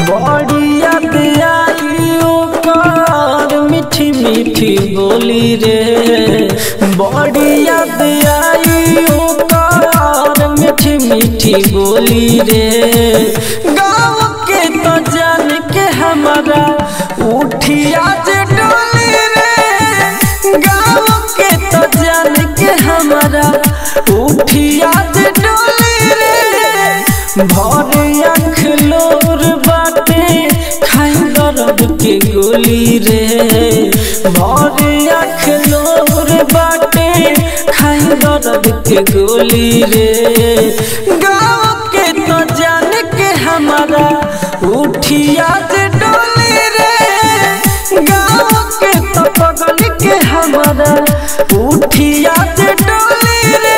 बड़ी याद आई ओकर मीठी मीठी बोली रे बड़ी याद आई ओकर मीठी मीठी बोली रे गाँव के तो जान के हमारा उठी आज डोली रे गाँव के तो जान के हमारा उठी आज डोली रे भर आँख लोर बाटे खाई दर्द के गोली रे भर आँख लोर बाटे खाई दर्द के गोली रे गाँव के तो जान के हमारा उठी आज डोली रे गाँव के तो पगल के हमारा उठी आज डोली रे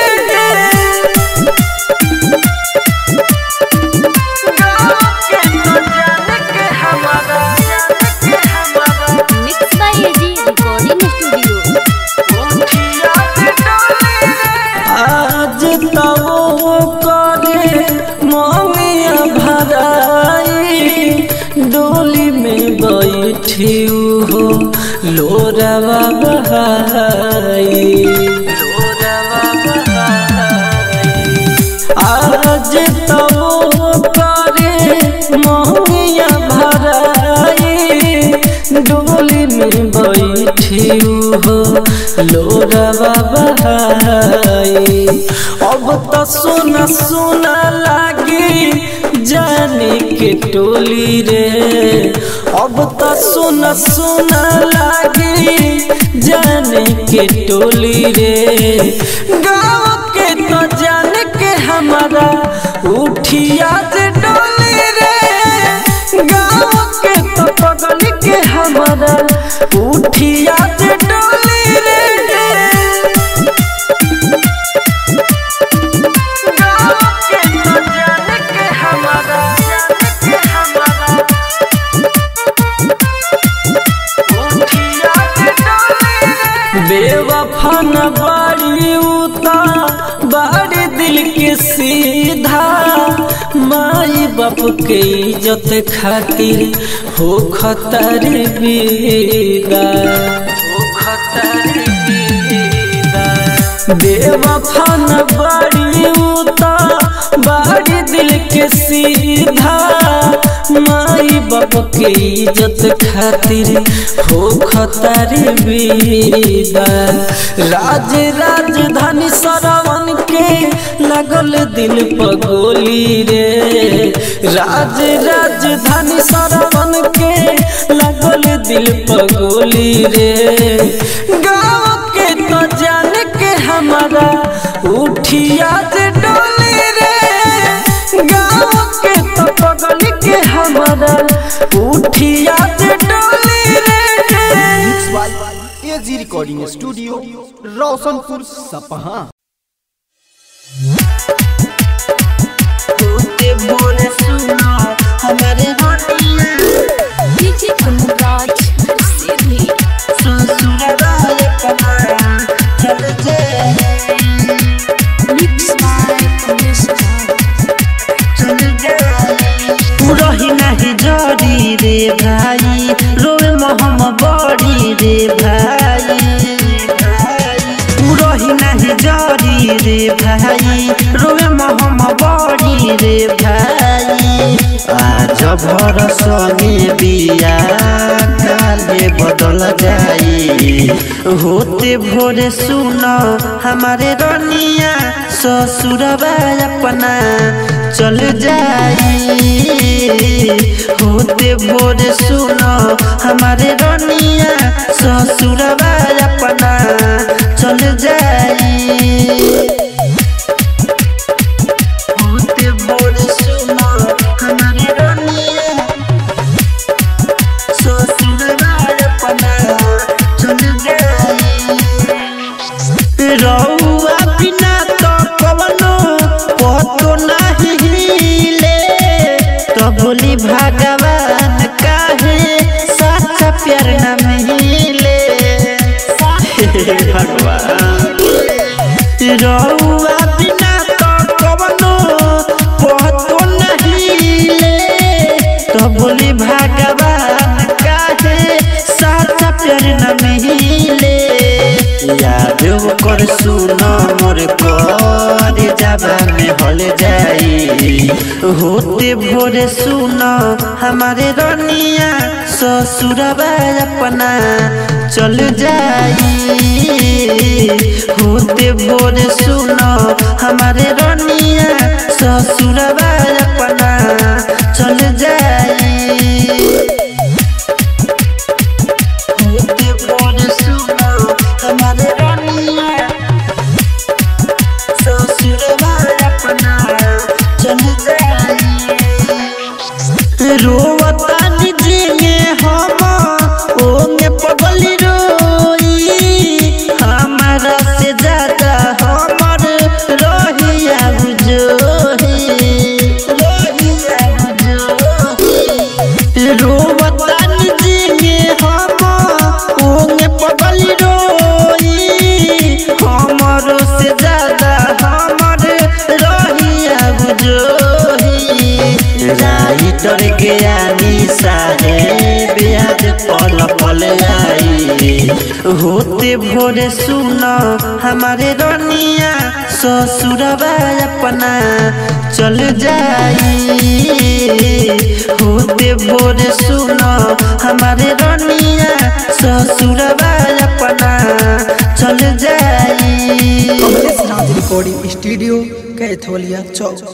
mix by AG recording studio आज तो करे ममिया भराई डोली में बैठी हो लोरावा बहाई लोरावा बहाई आज तो करे ममिया भराई डोली में बैठी हो लोरावा बहाई अब तो सोना सोना लागी जाने के टोली रे अब तो सोना सोना लागी जाने के टोली रे गाँव के तो जान के हमारा उठी आज डोली रे गाँव के तो पगल के हमारा उठी आज डोली रे गाँव के तो जान के हमारा जान के हमारा उठी आज डोली रे बेवफा न बाड़ी उता बाड़ी दिल के सीधा माई बाप के इज्जत खातिर हो खतर विदा हो खतर विदा बेवफा न बाड़ी उता बाड़ी दिल के सीधा माई बाप के इज्जत खातिर हो खतर विदा राज राजधानी सरवन के लगल दिल पगोली रे राज राजधानी सरवन के लगल दिल पगोली रे गाँव के तो जान के हमारा उठी आज डोली रे गाँव के तो पगल के हमारा उठी आज डोली रे mix by AG recording studio Roshanpur सपहा DJ Anuraj Siddhi mix by Anushka रही नहीं जरी रे भाई रोए मोहम बड़ी रे भाई रही नहीं जरी रे भाई रोए मोहम बड़ी रे भाई आज भरस में बिया काले बदल जाई होते भोरे सुनो हमारे रनिया ससुरबा अपना चल जाई होते भोरे सुनो हमारे रनिया ससुरबा अपना चल जाई होते भोरे सुनो हमारे रनिया ससुरबा अपना चल जाई रउआ बिना तो कवनो पतो नहीं हिले तो बोली भगवान काहे सच्चा प्यार न मिले भगवान रउआ बिना तो कवनो पतो नहीं हिले तो बोली भगवान काहे साचा प्यार न मिले याद कर सुनो मोर कर जाबा में हल जाई होते भोरे सुनो हमारे रनिया ससुरबा अपना चल जाई होते भोरे सुनो हमारे रनिया ससुरबा अपना चल जाई होते भोरे सुनो हमारे रनिया ससुरबा अपना चल जाई रोवता निजेंगे हम ओंगे पगली रोई हमारा से ज्यादा हमर रहिया जोही रहिया जोही रोवता निजेंगे हम ओंगे पगली रोई हमर से ज्यादा हमर रहिया जोही राइटर ज्ञानी साहेब याद पल पल आई होते भोरे सुनो हमारे रनिया ससुरबा अपना चल जाई होते भोरे सुनो हमारे रनिया ससुरबा अपना चल जाई कमलेश राज रिकॉर्डिंग स्टूडियो कैथोलिया चौक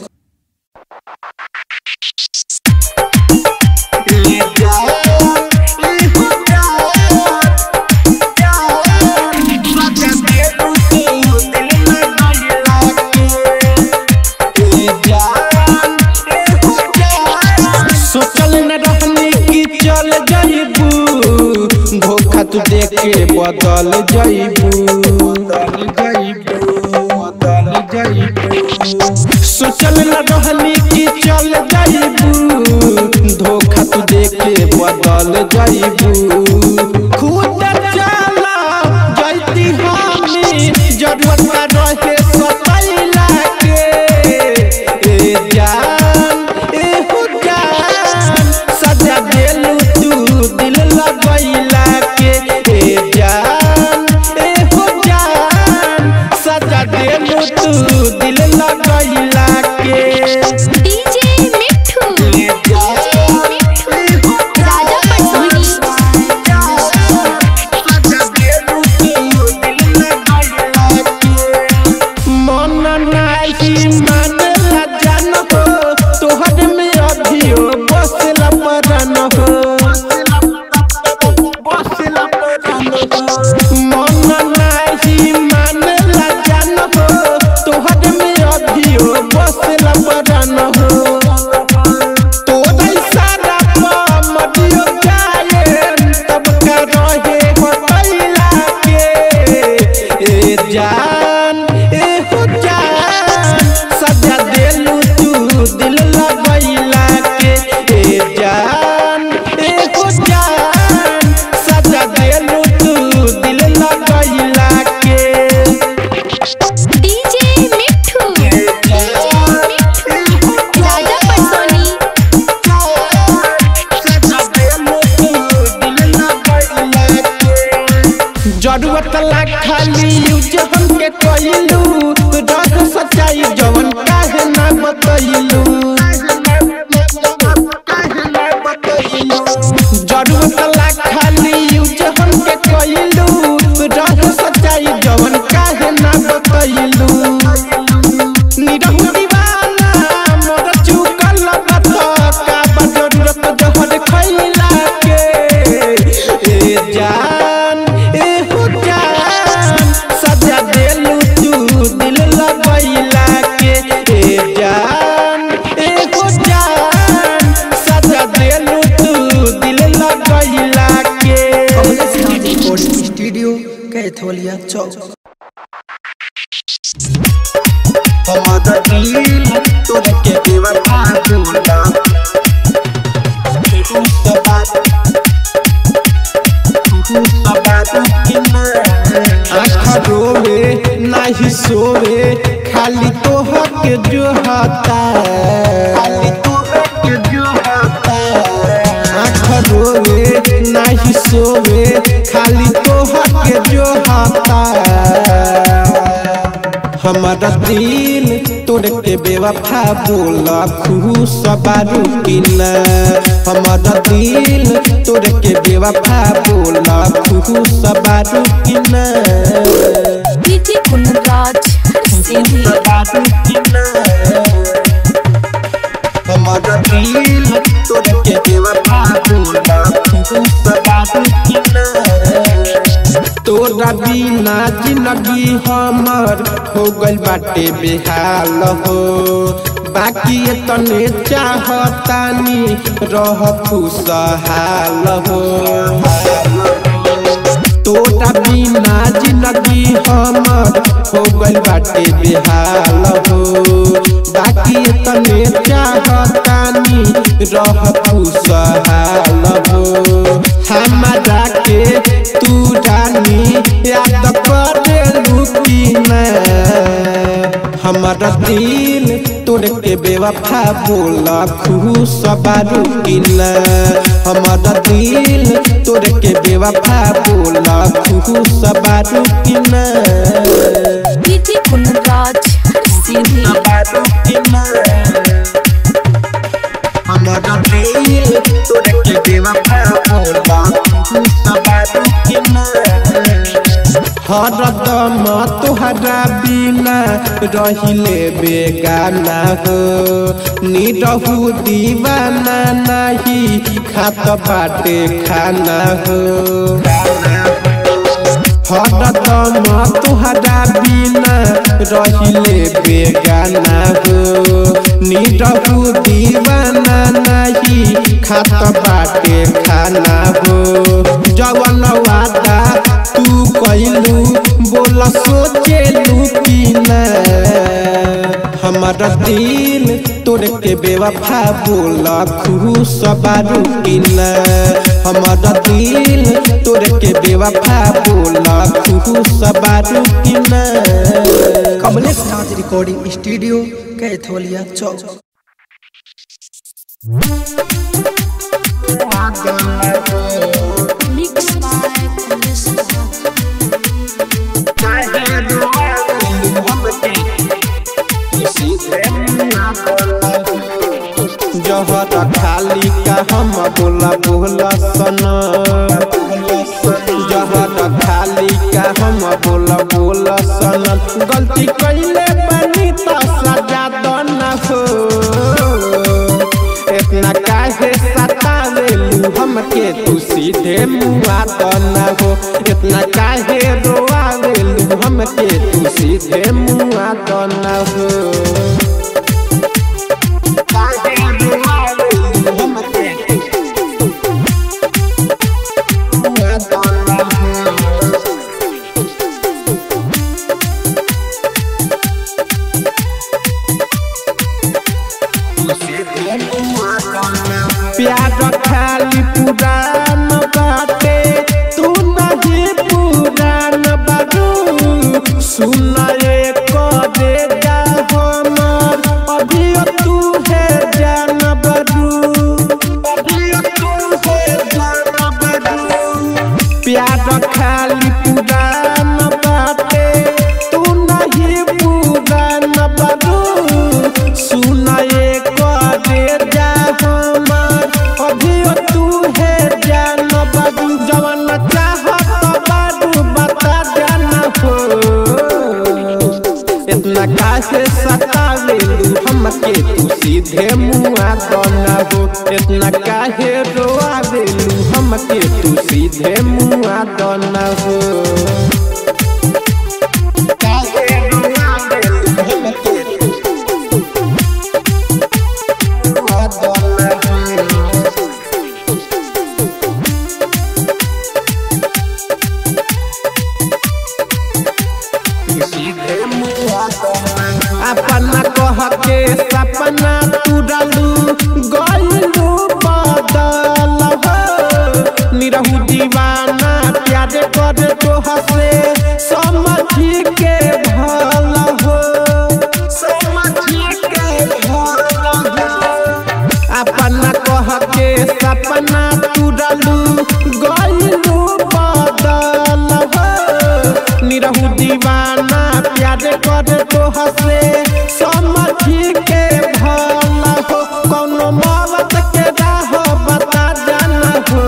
सोचल न रहनी कि चल जाइबू धोखा तू देख के बदल जाइबू बदल जाइबू बदल जाइबू सोचल न रहनी कि चल जाइबू धोखा तू देख के बदल जाइबू खुद चला जैती हमी जरूरत न रहे सतैला के ए जान ए हो जान सजा देलू तू दिल लगैला के ए जान ए हो जान सजा देलू तू दिल लगैला के डीजे मिठू डीजे मिठू राजा पटोनी मन नाही मानला जान हो तोहर में अभियो बसला परान हो बसला परान हो मन नाही मानला जान हो तोहर में अभियो बसला परान हो तोरे सारा मदियो जाए तब का रहे हो कैला के ए जान ए हो जान सजा देलू तू दिल लगैला के ए जान ए हो जान सजा देलू तू दिल लगैला के डीजे मिठू डीजे मिठू राजा पटोनी जरूरत ला खाली यूज हमके कइलू रग सच्चाई जवन काहे ना बतइलू जरूरत ला खाली यूज हमके कइलू रग सच्चाई जवन काहे ना बतइलू निरहु दीवाना मोर चुकल बत का बा जरूरत जहर खइला के ए जान ए हो जान सजा देलू तू दिल लगैला के ए जान ए हो जान सजा देलू तू दिल लगैला के कमलेश राज रिकॉर्डिंग स्टूडियो कैथोलिया चौक हमारा दिल तोरे के बेवफा बोला तू तो बात तू तो बात कि ना आँख रोवे नाही सोवे खाली तोहर के जो हता खाली तोहर के जो हता दिल तोड़ के बेवफा बोला खुश बारू की ना हमारा दिल तोड़ के बेवफा बोला खुश बारू की ना डीजे कुंदराज सीधी बारू की ना हमारा दिल तोड़ के बेवफा बोला खुश बारू की ना तोरा बिना जिंदगी हमर हो गइल बाटे बेहाल हो बाकी तने चाहतानी रह खुशहाल हो तोरा बिना जिंदगी हमर हो गइल बाटे बेहाल हो बाकी तने चाहतानी रह खुशहाल हो हमारा के तू रानी याद करे लुकी ना हमारा दिल तोड़ के बेवफा बोला खुश बारू की ना हमारा दिल तोड़ के बेवफा बोला खुश बारू की ना डीजे कुंदराज सीधी बारू की ना हमारा दिल तोड़ के बेवफा बोला खुश बारू की ना हरदम तुहरा बिना रहिले बेगाना हो निरहु दीवाना नहीं खात बाटे खाना हो हरदम तुहरा बिना रहिले बेगाना हो निरहु दीवाना नहीं खात बाटे खाना हो जवन वादा तू कैलू बोला सोचेलू की ना हमारा दिल तोड़ के बेवफा बोला खुश बारू की ना हमारा दिल तोड़ के बेवफा बोला खुश बारू की ना Kamlesh Nath recording studio Kaitholiya Chowk mix by police जहर खाली का हम बोला बोला सना जहर खाली का हम बोला बोला सना गलती कैले बनी तो सजा दो न हो इतना काहे सतावेलू हमके तू सीधे मुआ तो न हो इतना काहे रोआवेलू हमके तू सीधे मुआ तो न हो प्यार खाली पुरान बाटे तू नहीं पुरान बारू सुना एक दे जा हमर अभी तू है जान बारू अभी तू है जान बारू प्यार खाली पुरान बाटे तू नहीं पुरान बारू सुना एक दे जा हमर अभी तू है जान बारू जवन चाहत बारू बता जाना हो इतना काहे सतावेलू हमके तू सीधे मुआ दना हो इतना काहे रोआवेलू हमके तू सीधे मुआ दना हो काहे रोआवेलू हमके मुआ दना हो अपना कह के सपना तुरलू गलू बदल हो निरहू दीवाना प्यार कर तो हसे समझ के भल हो समझ के भल हो अपना कह के सपना तुरलू गलू बदल हो निरहु दीवाना प्यार कर तो हसे समझी के भला हो कौनो मौत के राह बता जाना हो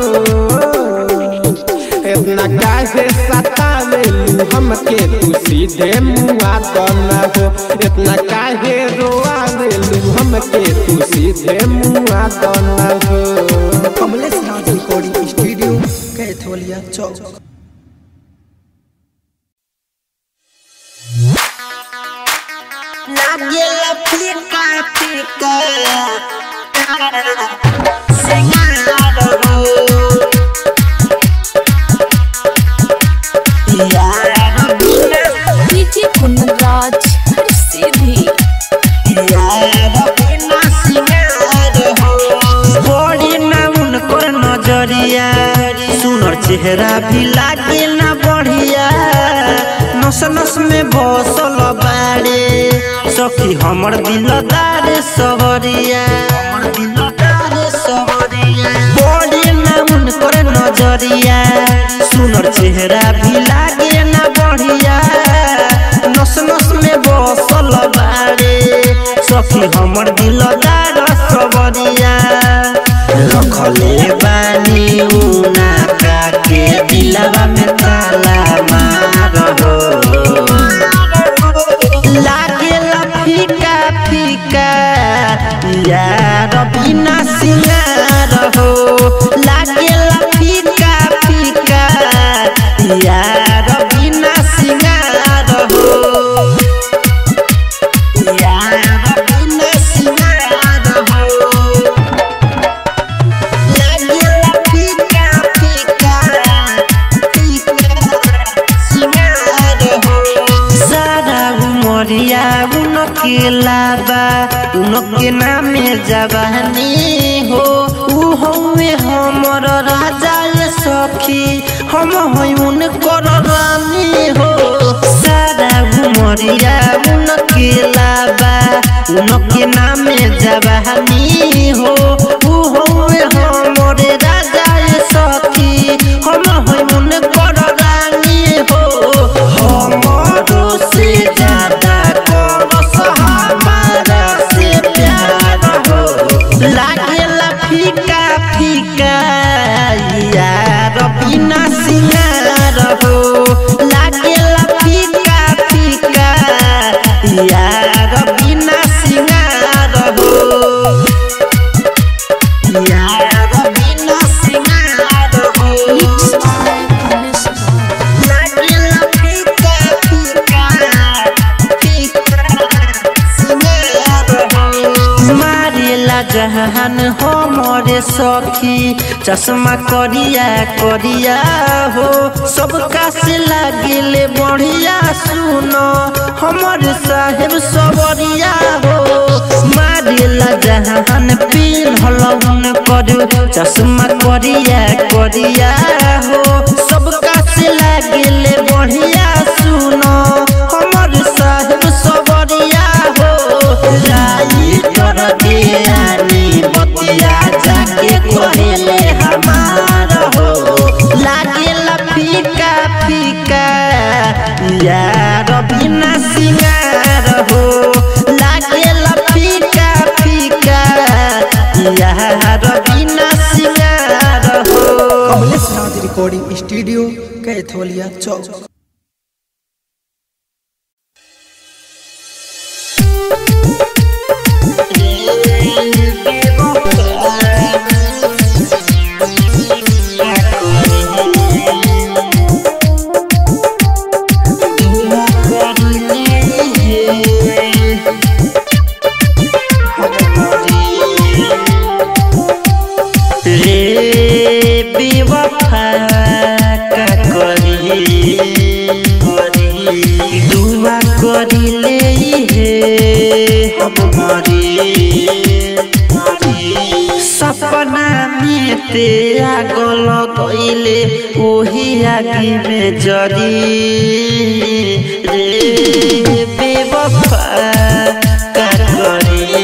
इतना काहे सतावेलू हमके तू सीधे मुआ दना हो इतना काहे रोआवेलू हमके तू सीधे मुआ दना हो कमलेश राज रिकॉर्डिंग स्टूडियो कैथोलिया चौक लागेला फीका फीका सिंगार हो यार बिना डीजे कुंदराज हर सीधी यार बिना सिंगार हो बड़ी ना उनको नजरिया सुनर चेहरा भी लागे ना बढ़िया नस नस में बसल बाड़े सखी हमर दिलदार सवरिया हमर दिलदार सवरिया बड़ी ना उनको नजरिया सुनर चेहरा भी लागे ना बढ़िया नस नस में बसल बाड़े सखी हमर दिलदार सवरिया रखले बानी उना के दिलवा में ताला मार हो लागेला फीका फीका यार बिना सिंगार हो लागेला फीका फीका यार बिना सिंगार हो यार बिना सिंगार हो लागेला फीका फीका फीका सिंगार हो सारा उमरिया उनके लाबा उनके नामे जवानी हो ऊ हमें हमर राजा ये सखी हम होई उनकर रानी हो सारा उमरिया उनके लाबा उनके नामे जवानी हो ऊ हमें हमर राजा ये सखी हम होई उनकर रानी हो हमरो से ज्यादा करस हमारा से प्यार हो लागेला फीका फीका यार बिना सिंगार हो लागेला फीका फीका यार बिना सिंगार हो यार बिना सिंगार हो मिक्स बाय कमलेश राज लागेला फीका फीका फीका सिंगार हो मारेला जहान हमरे सखी चश्मा करिया करिया हो सबका से लागिले बढ़िया सुनो हमर साहेब सबरिया हो मारेला जहान पिन्हल कर चश्मा करिया करिया हो सबका से लागिले बढ़िया सुनो हमर साहेब सबरिया हो राई कर दियानी बतिया जाके कहले हमार हो लागेला फीका फीका यार बिना सिंगार हो लागेला फीका फीका यार बिना सिंगार हो कमलेश राज रिकॉर्डिंग स्टूडियो कैथोलिया चौक रे बेवफा का करी दुआ करिले हे हम मरी सपना में ते आगल गईले ओही आगे में जरी रे बेवफा का करी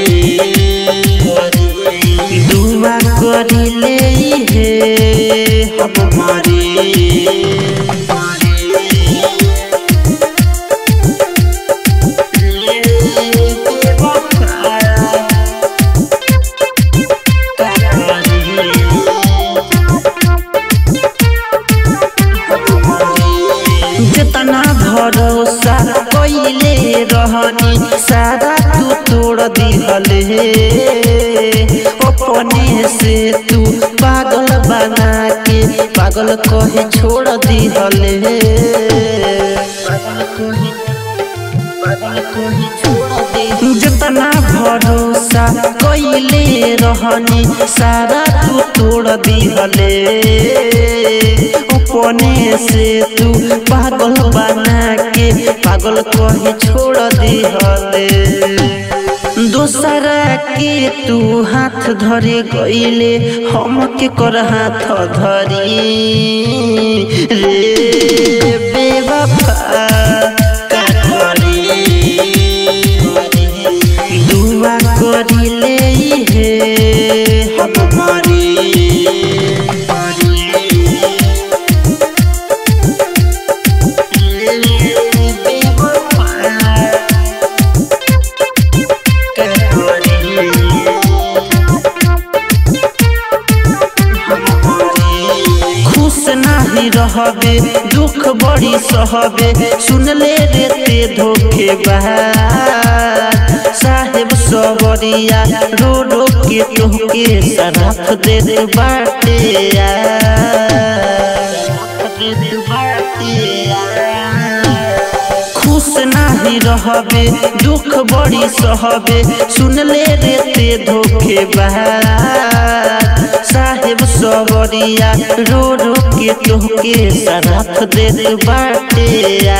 दुआ करिले हे हम मरी रहनी सारा तू तोड़ दिहले अपने से तू पागल बना के पागल कहे छोड़ दिहले पागल कहे पागल कहे छोड़ दे जितना भरोसा कैले रहनी सारा तू तोड़ दिहले अपने से तू पागल बना के पागल कहे छोड़ दिहले दोसरा के तू हाथ धरे गईले हम के कर हाथ धरी रे बेवफा का करी दुआ करिले हे हम मरी खुश नाही रहबे दुख बड़ी सहबे सुनले रे ते धोखे साहेब सबरिया रो रो के तोहके सराफ दे दे बाटे खुश नाही रहबे दुख बड़ी सहबे सुनले रे ते धोखे साहेब सबरिया रो रो के तोहके सराफ दे दे बाटे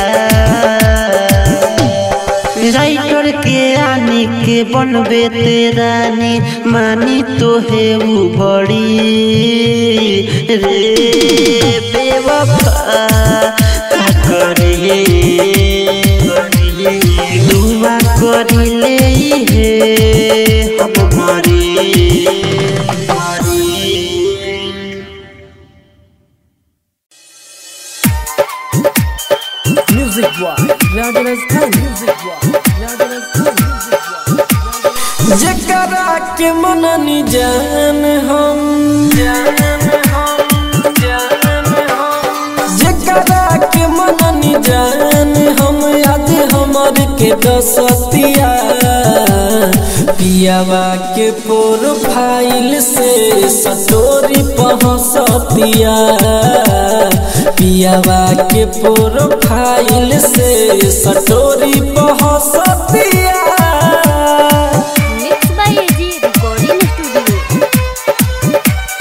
राइटर के आनी के बनबे ते रानी मानी तो है वो बड़ी रे बेवफा का करे दुआ करिले हे हम मरी music boy Rajasthan music boy Rajasthan जकरा के मननी जान हम जकरा के मननी जान हम याद हमर के दसतिया पियावा के प्रोफाइल से सटोरी पहसतिया पियावा के प्रोफाइल से सटोरी पहसतिया mix by AG recording studio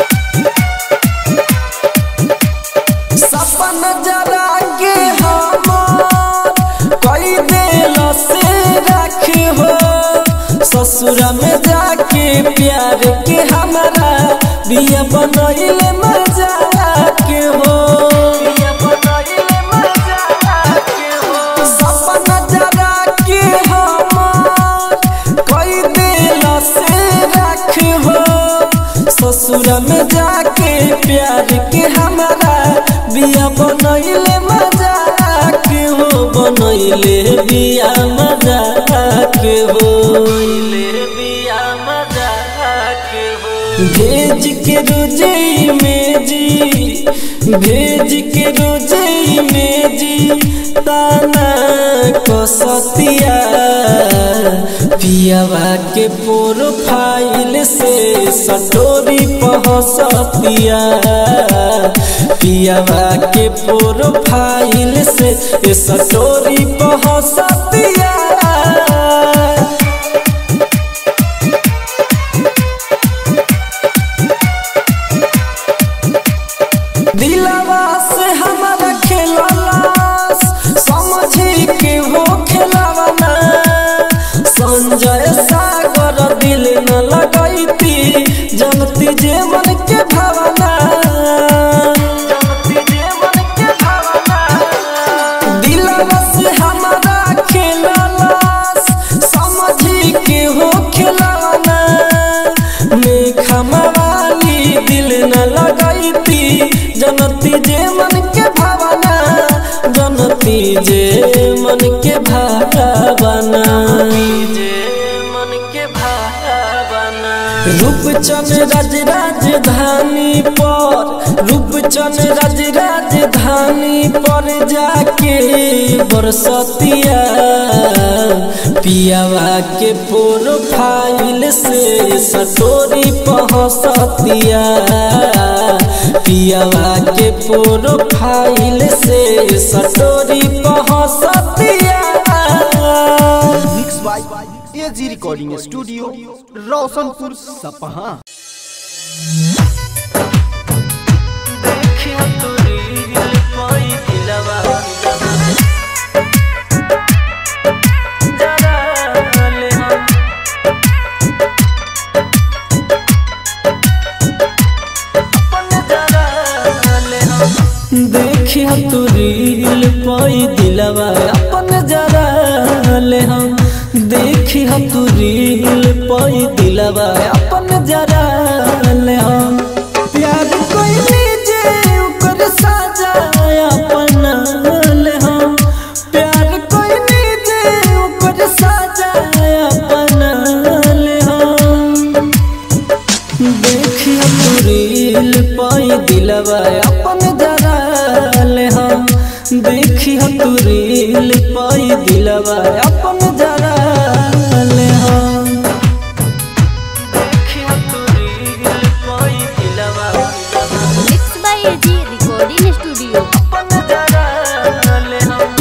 सपन जरा के हमार कई दिल से रख हो ससुर में जाके प्यार के हमारा बिया बनैले मजा के हो सपन जरा के हमार कई दिल से रख हो ससुर में जाके प्यार के हमारा बिया बनैले मजा के हो बनैले बिया मजा के हो भेज के रोजे में जी भेज के रोजे में जी ताना कसतिया पियावा के प्रोफाइल से सटोरी पहसतिया पियावा के प्रोफाइल से सटोरी पहसतिया दिलवा से हमारा खेललास समझी के हो खेलवाना संजय सागर दिल न लगैती जनती जे मन के भावना दिलवा से हमारा खेललास समझी के हो खेलवाना मेघा मवाली दिल न लगैती जनती जे मन के भावना जनती जे मन के भावना रूपचंद राज राजधानी पर रूप कंचन राज राजधानी पर जाके बरसतिया पियावा के प्रोफाइल से सटोरी पहसतिया पियावा के प्रोफाइल से सटोरी पहसतिया mix by AG recording studio Roshanpur सपहा देखियो तो रील कोई दिलवा जरा ले हम अपन जरा ले हम देखिया तू रील पाई दिलवा अपन जरा ले हम देखिया तू रील पाई दिलवा अपन जरा ले हम प्यार कोई लीजे ऊपर साजा अपन ले हम प्यार कोई लीजे ऊपर साजा अपन ले हम देखिया तू रील पाई दिलवा अपन जरा ले हम देखिया तू रील पाई दिलवा अपन जरा ले हम देखियो तो रील कोई दिलवा mix by AG recording studio अपन जरा ले हम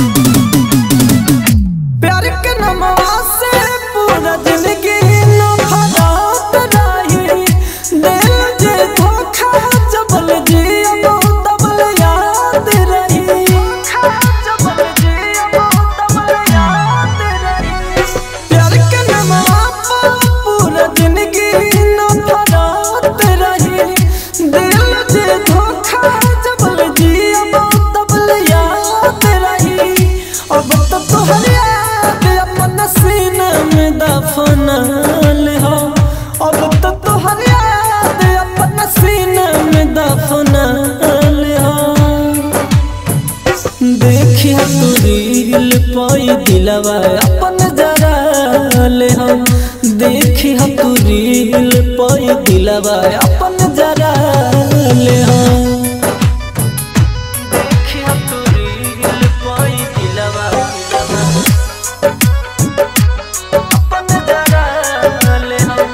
प्यार के नमवा से पूरा जिंदगी न फरात रही दिल जे धोखा जबल जियो तबल याद रही जबल जियो तबल याद रही प्यार के नमवा पर पूरा जिंदगी न फरात रही दिल जे धोखा जबल जियो तबल याद रही अब तो तोहर याद अपन सीने में दफनल हो अब तो तोहर याद अपन सीने में दफनल हो देखिया तू रील पाई दिलवा अपन जरा ले हम देखिया तू रील पाई दिलवा अपन जरा ले हम देखियो तो रील कोई दिलवा अपन जरा ले हम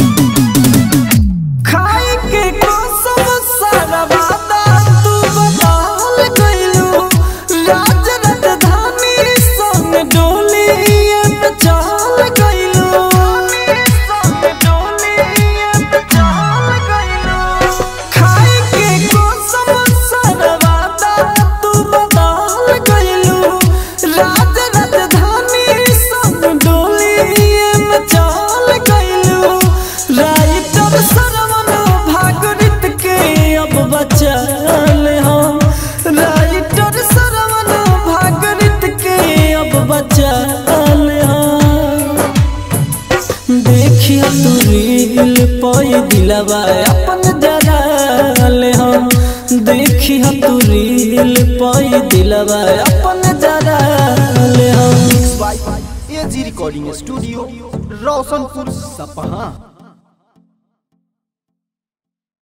खाई के कसम सारा वादा तू बदल गइलू राज राजधानी संग डोली पे चल गइलू संग डोली चाल गइलो खाई के कसम सारा वादा तू बदल गइलू राज राजधानी संग डोली पे चल गइलू राइटर सरवन भागरित के अब बचल हम राइटर सरवन भागरित के अब बचल हम देखिया तू रील पाई दिलवा अपन जरा ले हम देखिया तू रील पाई दिलवा अपन जरा ले हम by AG recording studio Roshanpur सपहा